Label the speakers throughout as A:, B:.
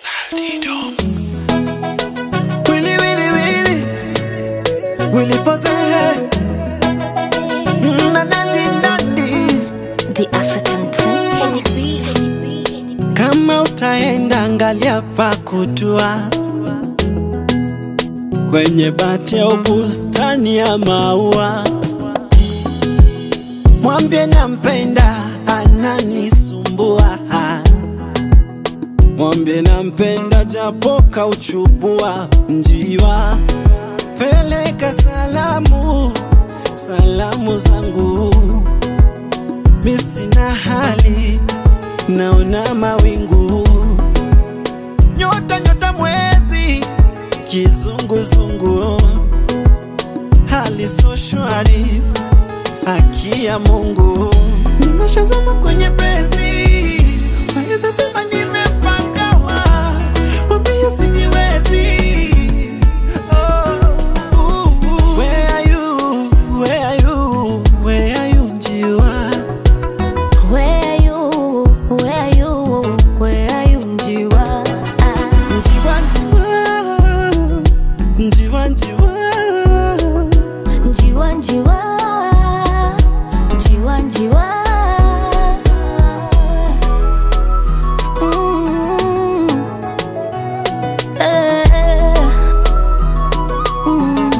A: Willy, Willy, Willy. Willy pose. Mm, na nandi, nandi.
B: The African Princess.
A: Kama utaenda angalia pa kutua kwenye bati au bustani ya maua, mwambie nampenda, ananisumbua. Mwambie nampenda, japo kauchubua njiwa. Peleka salamu, salamu zangu, mi sina hali naona mawingu, nyota nyota, mwezi kizunguzungu, hali so shwari, haki ya Mungu, nimeshazama kwenye penzi, naweza sema nimepangawa, mwambie sijiwezi. Oh, uh, uh. Where are you? Where are you? Where are you, njiwa?
B: Where are you? Where are you? Where are you, Njiwa? Ah,
A: Njiwa, njiwa, njiwa, njiwa.
B: Njiwa, Njiwa. Njiwa, Njiwa. Mm. Eh. Mm.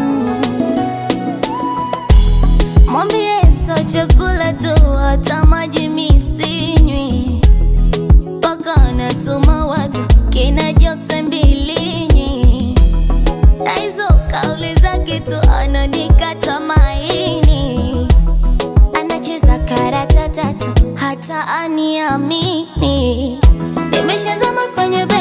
B: Mwambie sio chakula tu, hata maji mi sinywi, mpaka natuma watu kina Jose Mbilinyi, na hizo kauli zake tu ananikata maini, anacheza karata tatu hata aniamini. Nimeshazama kwenye